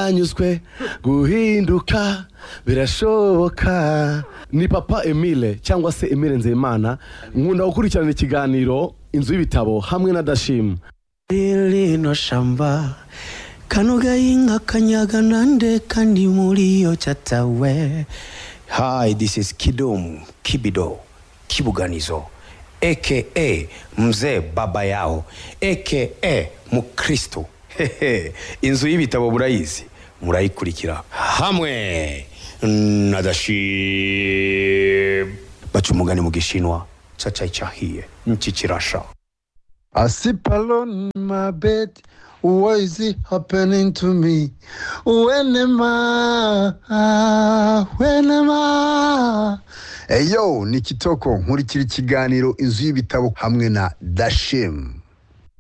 yanyuzwe guhinduka birashoboka ni papa emile cyangwa se emile nzeyimana nkunda gukurikirana ikiganiro inzu y'ibitabo hamwe na dashima rino shamba kano gahingwa kanyaga nande kandi muri iyo cyatawe hi this is kidum kibido kibuganizo aka mzee baba yaho aka mukristo Hehe, inzu y'ibitabo murayizi murayikurikira hamwe na dashim baca umugani mu gishinwa cacayi cahiye niki kirasha I sleep alone in my bed. What is it happening to me? When am I? When am I? Eyo, ni Kitoko nkurikira ikiganiro inzu y'ibitabo hamwe na Dashim.